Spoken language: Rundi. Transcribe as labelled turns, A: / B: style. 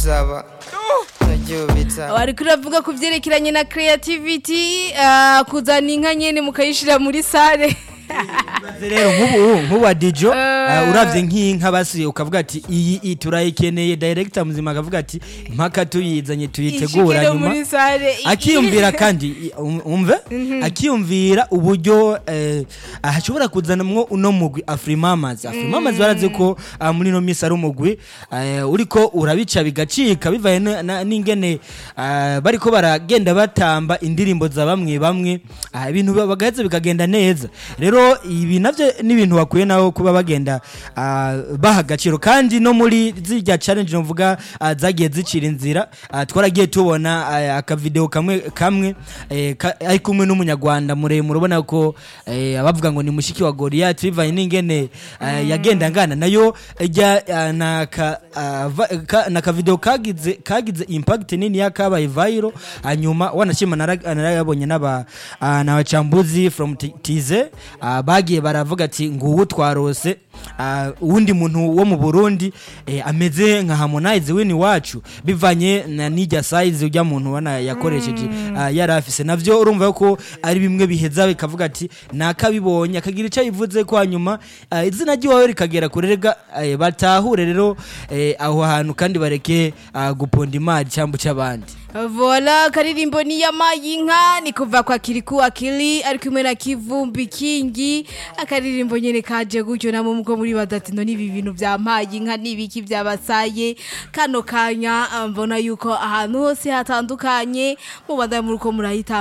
A: zaba ndaryubitsa
B: wari kuravuga ku byerekeranye na creativity ah, kuzana inka nyene mukayishira muri sare
C: rero nk'ubu nk'ubu wa dijo uh, uravye nk'inka basi ukavuga ati iyi iyi turayikeneye director muzima akavuga ati mpaka tuyizanye tuyitegura
B: ishikire
C: nyuma
B: muri sare
C: akiyumvira kandi i- um- umve akiyumvira uburyo eh, hashobora kuzanamwo uno mugwi afrimamazi afrimamazi barazi ko ah, muri no misi ari umugwi eh, uriko urabica bigacika bivaye na- na- n'ingene ah, bariko baragenda batamba indirimbo za bamwe bamwe ah, ibintu ba- bagaheza bikagenda neza rero ibi navyo ni ibintu bakwiye naho kuba bagenda ah, baha agaciro kandi no muri zirya challenge novuga ah, zagiye zicira inzira ah, twaragiye tubona ah, akavideo kamwe kamwe eh, ka- ari kumwe n'umunyarwanda muremure ubona ko eh, abavuga ngo ni mushiki wa Goliath bivanye n'ingene ah, yagenda ngana nayo ijya ah, na ka, ah, va- ka- na kavideo kagize kagize impact nini yakabaye viral hanyuma wanashima nara- narayabonye n'aba ah, n'abacambuzi from T- tize ah, bagiye baravuga ati nguwu twarose ah, uwundi muntu wo mu Burundi eh, ameze nka Harmonize wini wacu bivanye na nijya size ujya muntu ubona yakoresheje ah, yari afise navyo urumva ko ari bimwe biheza bikavuga ati nakabibonye akagira icyo yivuze ko hanyuma ah, izina ry'iwawe rikagera kure rega eh, batahure rero eh, aho hantu kandi bareke ah, guponda imari cyangwa cy'abandi
B: vola karirimbo ni ya mayinka ni kuva kwa kiriku akili ari kumwe na kivumbi kingi akaririmbo nyene kaje gutyo namwe muko muri badati no nibi bintu vya mayinka nibiki vyabasaye kano kanya ah, mbona yuko ahantu hose hatandukanye mubanda muriko murahita